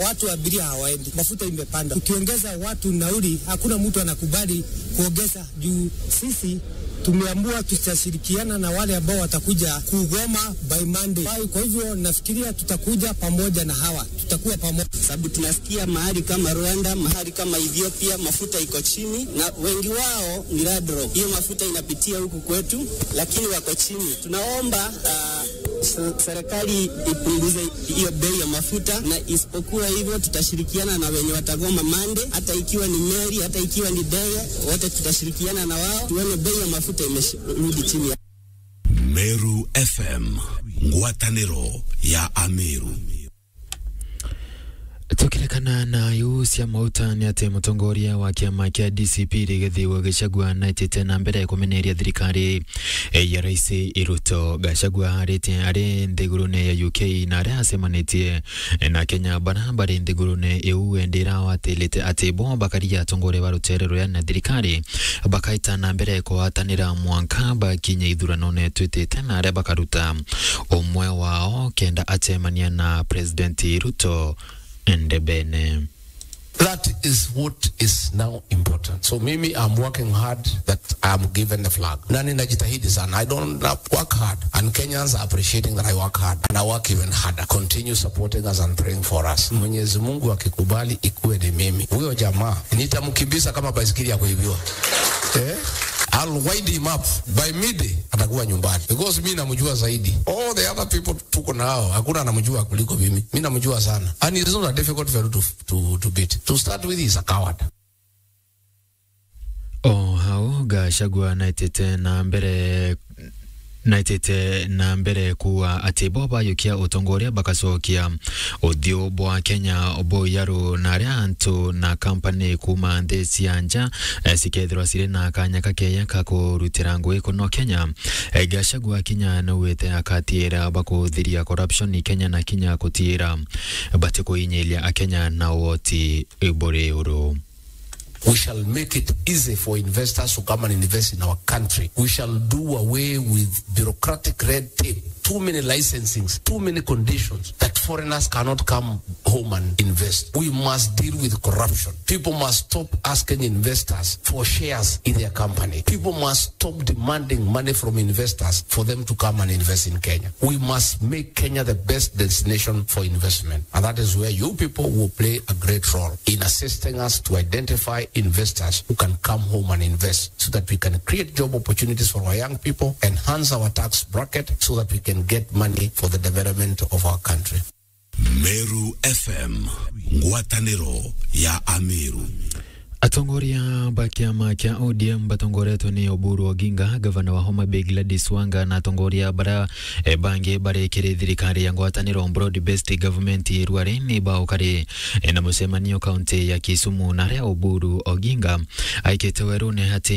watu wa abiria hawaendi, mafuta imepanda. Ukiongeza watu nauli, hakuna mtu anakubali kuongeza juu sisi tumeamua tutashirikiana na wale ambao watakuja kugoma by Monday. Kwa hivyo nafikiria tutakuja pamoja na hawa, tutakuwa pamoja, sababu tunasikia mahali kama Rwanda, mahali kama Ethiopia mafuta iko chini, na wengi wao ni ladro. Hiyo mafuta inapitia huku kwetu, lakini wako chini. Tunaomba uh, serikali ipunguze hiyo bei ya mafuta, na isipokuwa hivyo tutashirikiana na wenye watagoma Monday, hata ikiwa ni meli, hata ikiwa ni ndege, wote tutashirikiana na wao tuone bei ya mafuta imerudi chini. Meru FM, ngwatanĩro ya Ameru tukirekana na yucia mauta ni ati mutongoria wa kiama kia DCP Rigathi Gachagua naitite na mbere kumeneria thirikari ya rais Ruto Gachagua arite ari nthigurune ya UK na aria acemanitie na Kenya bara bari nthigurune iu endira watilite ati bo bakaria atongoria wa rutere ruria na thirikari bakaita na mbere kuhatanira mwanka bakinya ithurano twitite na aria bakaruta umwe wao kenda acemania na President Ruto Ndebene. That is what is now important. So mimi I'm working hard that I'm given the flag. Na ninajitahidi sana. I don't work hard and Kenyans are appreciating that I work hard and I work even harder. Continue supporting us and praying for us. Mwenyezi Mungu akikubali ikuwe ni mimi. Huyo jamaa nitamkimbiza kama baisikeli ya kuibiwa. Eh? I'll wind him up by midday atakuwa nyumbani because mi namjua zaidi. All the other people tuko nao hakuna anamjua kuliko mimi. Mi namjua sana and it's not a difficult fellow to, to, to beat. To start with he's a coward. O hau Gachagua naitite na mbere naitite na mbere kuwa ati bo bayukia utongoria bakacokia uthio bwa Kenya bo yaru na aria antu na kampani kuma nthi cia nja eh, cikethirwa cirĩ na kanya kakeya ka kurutira ngui kuno Kenya eh, Gachagua kinya nauwite akatiira bakuthiria corruption Kenya na kinya kutiira bati kuinyilia akenya na woti buri uru We shall make it easy for investors to come and invest in our country. We shall do away with bureaucratic red tape, too many licensings, too many conditions that foreigners cannot come home and invest. We must deal with corruption. People must stop asking investors for shares in their company. People must stop demanding money from investors for them to come and invest in Kenya. We must make Kenya the best destination for investment. And that is where you people will play a great role in assisting us to identify investors who can come home and invest so that we can create job opportunities for our young people, enhance our tax bracket so that we can get money for the development of our country. Meru FM, ngwatanĩro ya Ameru. Atongoria ba kiama kia ODM batongoretwo ni Oburu Oginga gavana wa Homa Bay Gladys Wanga na atongoria bara e, bangi barekire thirikari ya ngwatanĩro broad based government rwari-inĩ baũkarĩ e, na mũcemanio kaunti ya Kisumu na aria Oburu Oginga aikĩte werũ-inĩ atĩ